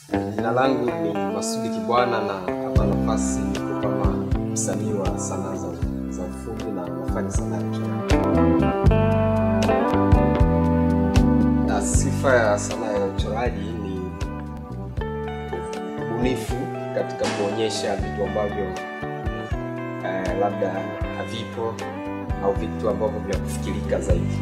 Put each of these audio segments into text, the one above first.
Jina langu ni Masudi Kibwana na hapa nafasi niko kama msanii wa sanaa za, za ufundi na nafanya sanaa ya uchoraji. Na sifa ya sanaa ya uchoraji ni ubunifu katika kuonyesha vitu ambavyo eh, labda havipo au vitu ambavyo vya kufikirika zaidi.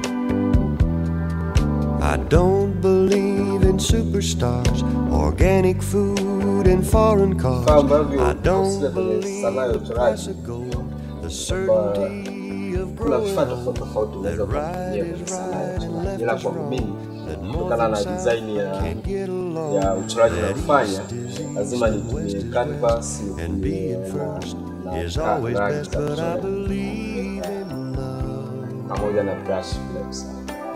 I don't believe in superstars, organic food, and foreign cars. Vifaa ambavyo I don't husika kwenye believe sanaa ya in uchoraji classic gold, the kwamba certainty of kuna vifaa growing tofauti tofauti unaweza That kutumia right kwenye is sanaa ya right and uchoraji, left ila is kwangu wrong. mimi That kutokana north na and design south ya can't get along. ya uchoraji That unaofanya east is lazima east and nitumie west is canvas And nitumie being na- first na is ka- always rangi best, za but I kuchora believe in love. pamoja na brush bila kusahau.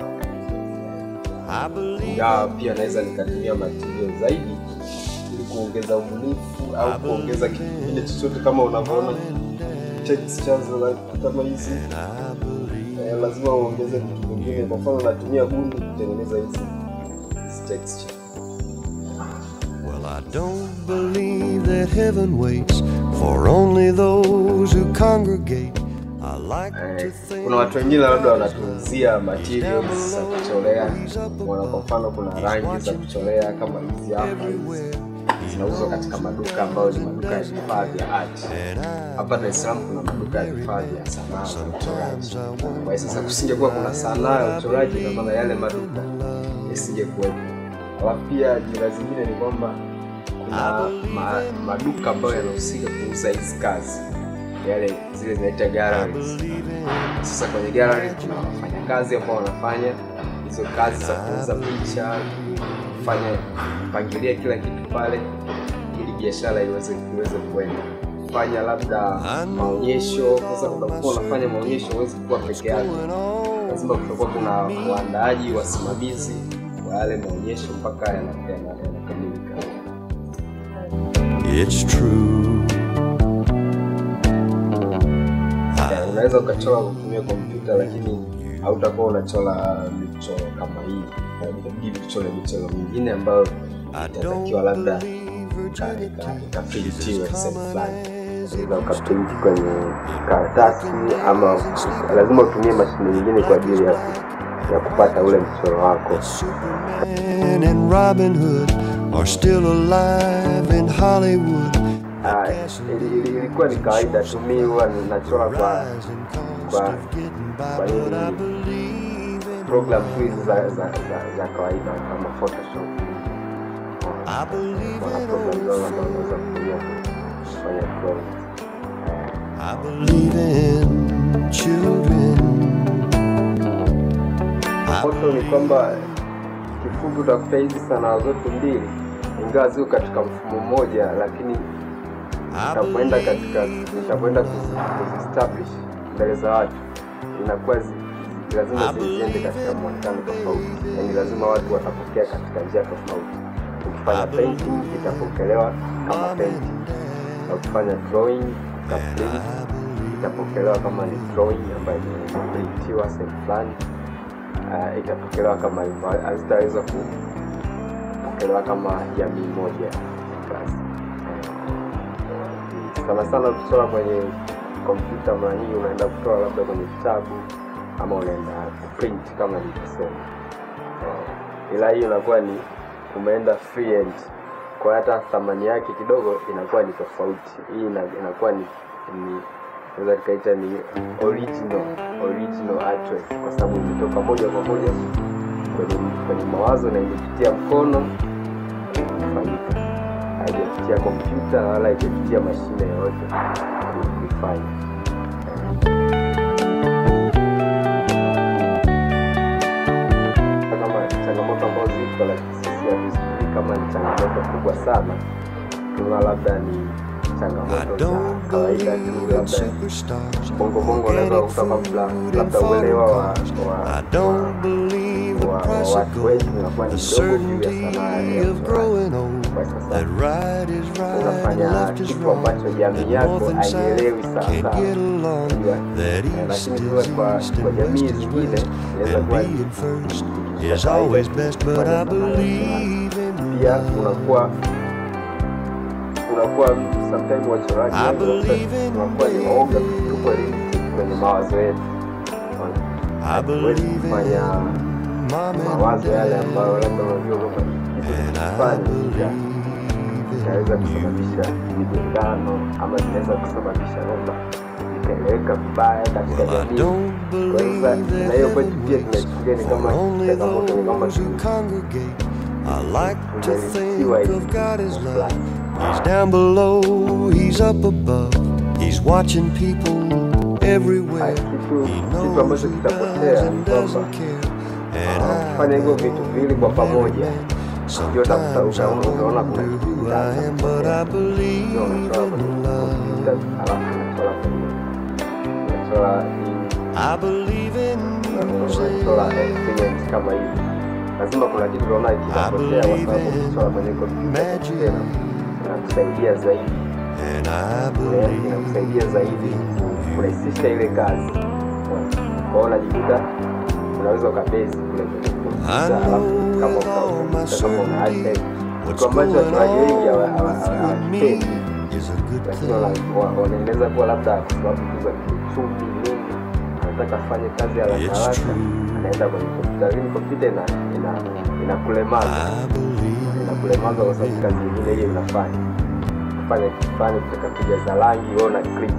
I believe Ingawa pia naweza nikatumia material zaidi ili kuongeza ubunifu au kuongeza kitu kingine chochote kama unavyoona textures za- kama hizi and I believe. eh, lazima uongeze vitu vingine. Kwa mfano natumia gundi kutengeneza hizi hizi texture. Well, I don't believe that heaven waits for only those who congregate. I like to Eh, think kuna watu wengine labda wanatunzia materials za kuchorea. Wana kwa mfano, kuna rangi za kuchorea kama hizi hapa hizi everywhere. zinauzwa katika maduka ambayo ni maduka ya vifaa vya art. And I Hapa Dar es Salaam kuna maduka ya vifaa vya sanaa za uchoraji. sometimes I wonder Kwa hiyo sasa kusingekuwa kuna sanaa ya uchoraji, na maana yale maduka yasingekuwepo. Alafu pia jira zingine ni kwamba kuna ma, maduka ambayo yanahusika kuuza hizi kazi, yale zile zinaita galleries. Sasa kwenye gallery kuna wafanyakazi ambao wanafanya hizo kazi za kuuza picha, kufanya pangilia kila kitu pale ili biashara iweze iweze kuenda fanya labda maonyesho. Sasa unapokuwa unafanya maonyesho huwezi kuwa peke yako, going on. lazima kutakuwa kuna waandaaji, wasimamizi wa yale maonyesho mpaka yana- yana- yanakamilika. It's true. Ya, unaweza ukachora kwa kutumia kompyuta lakini hautakuwa unachora michoro kama hii inabidi tuchore michoro mingine ambayo I itatakiwa don't labda believe ika- virginity ika- is ikaprintiwe as sehemu common fulani as Unaweza ukaprinti kwenye karatasi ama lazima utumie mashine nyingine kwa ajili ya, ya kupata ule mchoro wako Superman and Robin Hood are still alive in Hollywood. Ah, ili- ili- ilikuwa ni kawaida tu mi huwa ninachora kwa Rising cost kwa of getting by, kwa but I nini believe in program tu hizi za, za, za, za kawaida kama Photoshop. I believe Wana in program old zao ambazo unaweza kutumia kufanya drawing. I believe in children. I Foto ni kwamba kifupi utakuta hizi sanaa zote mbili ingawa ziko katika mfumo mmoja, lakini utapoenda katika utapoenda kuziestablish mbele za watu inakuwa zi, zi- lazima zi- ziende katika mwonekano tofauti, yaani lazima watu watapokea katika njia tofauti. Ukifanya painting itapokelewa kama painting, na ukifanya drawing utaprint itapokelewa kama ni drawing ambayo imeprintiwa sehemu fulani uh, itapokelewa kama hivyo, hazitaweza kupokelewa kama jamii moja basi. Eh, sana sana ukichora kwenye kompyuta, mara nyingi unaenda kutoa labda kwenye kitabu ama unaenda kuprint kama nilivyosema, Eh, ila hiyo inakuwa ni umeenda free end, kwa hata thamani yake kidogo inakuwa ni tofauti. Hii ina- inakuwa ni, ni naweza tukaita ni original original artwork kwa sababu imetoka moja kwa moja kwenye, kwenye mawazo na imepitia mkono kufanyika, haijapitia kompyuta wala haijapitia mashine yoyote kuifanya. Kama changamoto ambazo zipo, lakini sisi hatuzifikiri kama ni changamoto kubwa sana, tuna labda ni I changamoto za don't kawaida tu, believe in labda superstars. bongo bongo unaweza organic kutoka food labda and labda foreign uelewa wa, cars. wa, I don't believe the wa, wa price of watu wengi gold, unakuwa ni the mdogo juu ya sanaa certainty ya of uchoraji. growing old. Kwa sasa That right is right and unafanya left is kitu wrong. ambacho jamii That yako north and haielewi south sawa can't sawa. get along. Unajua? That Eh, east lakini is sasa kwa, east kwa and west jamii is zingine west. inaweza And kuwa being first kitu cha is kawaida always tu best, but kufanya I sanaa ya uchoraji. believe in Pia pia unakuwa unakuwa sometimes wachoraji I wengi believe in unakuwa ni waoga tuko limited kwenye mawazo yetu I hatuwezi believe kufanya in mom and mawazo yale dad. ambayo labda unajua kwamba kitu And I kifanya believe inaweza kusababisha migongano ama zinaweza kusababisha labda ikaeleweka vibaya katika Well, I jamii don't kwa hiyo sasa believe na hiyo kwetu that pia heaven waits tunaichukulia ni for kama only changamoto ni kwamba those who congregate. I like to think tumelisiwa of hivi God as kwa love. fulani. He's down below, he's up above. He's watching people everywhere. Haya, kitu He kitu knows ambacho who kitapotea does ni and kwamba doesn't care. And ah, I kufanya hivyo vitu viwili kwa pamoja ndio utakuta Sometimes I uta- utaona wonder kuna kitu who I kitaanza am, but kutokea. I believe Ndio unachora kwenye in love. kompyuta, alafu unachora kwenye unachora hii I believe in unachora music. experience kama hivi lazima kuna kitu unaona kinapotea kwa sababu kuchora kwenye kompyuta tena inakusaidia zaidi And I Eh, believe inakusaidia zaidi kurahisisha ile kazi kwao unajikuta unaweza ukabesi kule kwenye kompyuta alafu kama ukakompyuta kama una iPad what's kitu ambacho going watuaji wengi hawa- on hawa- hawa- with me hawakipendi is a good lakini thing. wana- wa- wanaeleza kuwa labda kwa sababu tu za kiuchumi nini anataka afanye kazi haraka It's haraka true. anaenda kwenye kompyuta lakini kompyuta ina ina inakulemaza I believe inakulemaza kwa sababu kazi nyingine hiyo inafanya kufanya kifani kutaka kujaza rangi wewe una click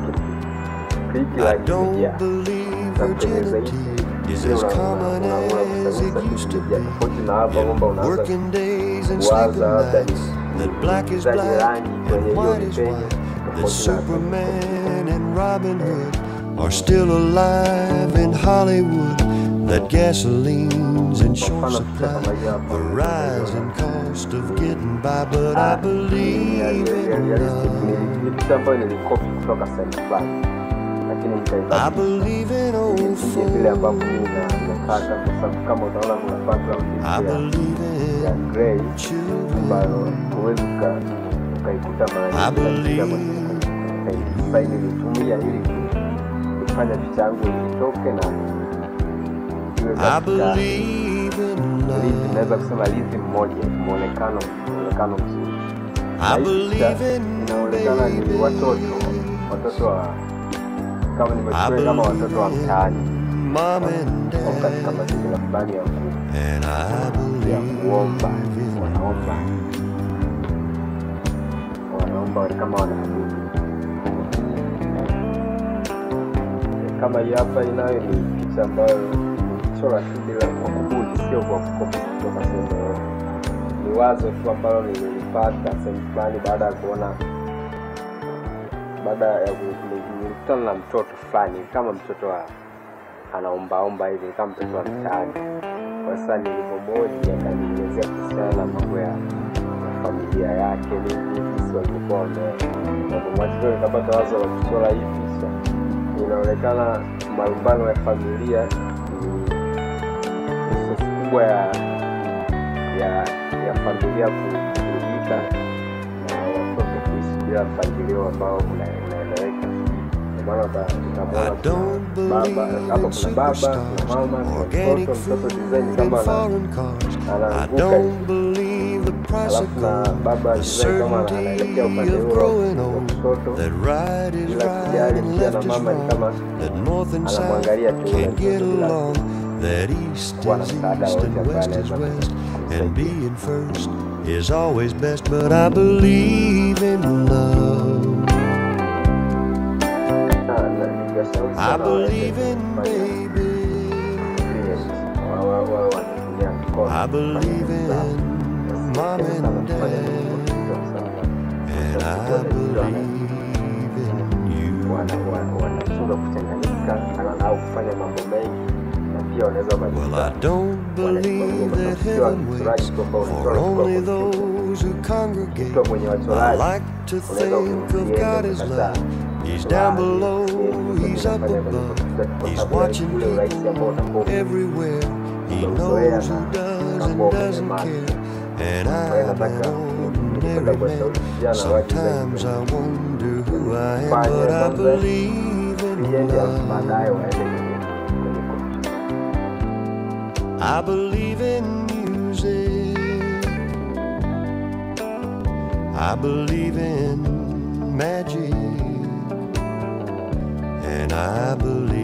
click I rangi don't imejaa believe na kutengeneza virginity hichi is ile as una- una- common una- una- as it kutengeneza used to kitu be. tofauti na hapo kwamba unaanza Working days and kuwaza sleeping labda nights, ni that black is uingizaji black rangi kwenye and hiyo white is penye white, that tofauti na Superman and Robin Hood are still alive in Hollywood, that gasoline's in short supply, the rise in cost of getting by, but I believe in love. ni kitu ambayo nilikopi kutoka sehemu fulani lakini I nikaibadilisha believe in old nije vile ambavyo folks. mimi na- nataka kwa sababu kama utaona kuna background I ya, believe ya in grey children. ambayo huwezi uka- ukaikuta mara I nyingi believe katika kwenye design nilitumia ili kufanya picha yangu itoke na iwe I katika believe in lizi, love. naweza kusema lizi mmoja muonekano muonekano mzuri I Na hii picha believe in inaonekana ni babies. watoto watoto wa kama I nimechukua kama watoto wa believe mtaani in mom and au katika dad. mazingira fulani ya ku And I ya believe kuomba in wanaomba wanaomba kama wanaabudu kama hii hapa inayo ni picha ambayo chora tu bila kwa kubuni sio kwa kukopi kutoka sehemu yoyote ni wazo tu ambalo nililipata sehemu fulani baada ya kuona baada ya ku- ni- nilikutana na mtoto fulani kama mtoto wa anaombaomba hivi kama mtoto wa mtaani kwa sasa nilivyomoji akanielezea kuhusiana na mambo ya ya familia yake nini jinsi walivyokuwa wamemwachizo nikapata wazo la kuchora hii picha inaonekana malumbano ya familia ni sosi kubwa ya ya ya familia ku- kuharibika na watoto kuishi bila mpangilio ambao una- unaeleweka Ndio maana uta- I utamwona don't kuna baba believe hapa in kuna baba superstars, kuna mama kuna organic mtoto mtoto food, design and kama ana- foreign cars. I anaanguka don't hivi believe the price of alafu na gold, baba the design kama ana- certainty anaelekea upande of huo growing wa old, mtoto that right is bila right kujali and pia na left is mama ni wrong, kama that north and south anamwangalia tu yule can't get mtoto bila along, that east kuwa na is msaada east wote and ambaye west is anaweza west, and kumsaidia being first is always best, but I believe in love. Na- na ningeshauri I sana waweze believe in kufanya babies. experience. Wa- wa- wa- wanatumia mikono I kufanya believe hesabu. in mom Wasiweke sana and kufanya dad. kompyuta kwa sababu And I kompyuta wanajua wana- believe in you. wana- wana- wanashindwa kuchanganyika ana- au kufanya mambo mengi na pia wanaweza Well, I wakajikuta don't believe that heaven waits for only those who congregate. ukiwa mwenye I wachoraji like to unaweza think of usiende God as ukakataa love. He's down below, He's up above. He's watching people everywhere. He knows who does and doesn't care. And I'm an ordinary man. Sometimes I wonder who I am, but I believe in iende alafu love. baadaye waende kwenye kwenye kompyuta I believe in music. I believe in magic, and I believe